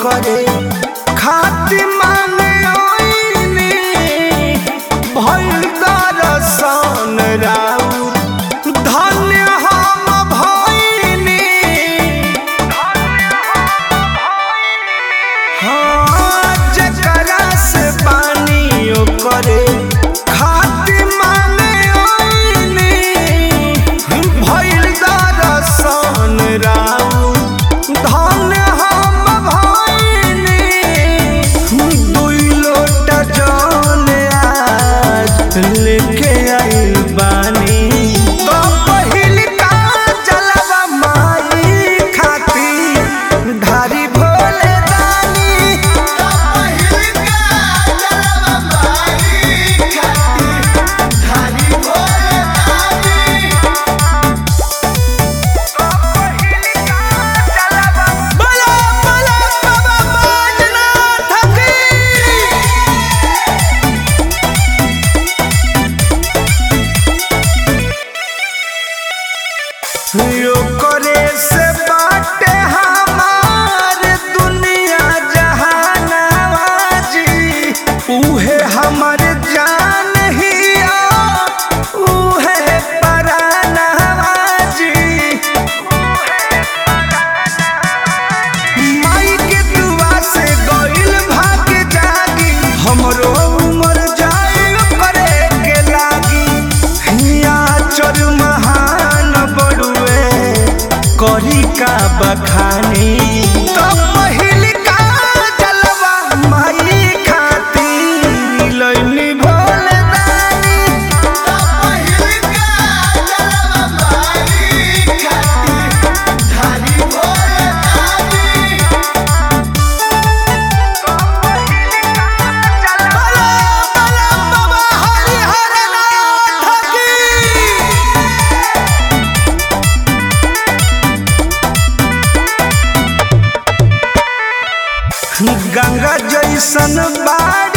करे खाती मांगे ओइनी भइल दरसन राउर धन्य हम भइनी हाँ जकरा से पानी करे खाती मांगे ओइनी भइल दरसन राउर धन्य हम भइनी दुई लोटा जल आज लेके आइल बानी तो पहिल का जलवा माई खाती धारी भोले दानी तो पहिल का जलवा माई खाती धारी भोले दानी बोलो बोलो बाबा बैजनाथ की यो करे से बाटे हमार दुनिया जहानावा जी उहे हमर जान हिया उहे परानावा जी माई के दुआ से गइल भाग जागी हमरो उमर जाइल करे के लागी हिया चर महान बड़ुए करी का बखानी तो पहिल का जलवा माई खातिर लइनी भोले दानी तो पहिल का जलवा माई खातिर धारी भोले दानी बोलो बोलो बाबा हरिहर नाथ की गंगा जैसन बाड़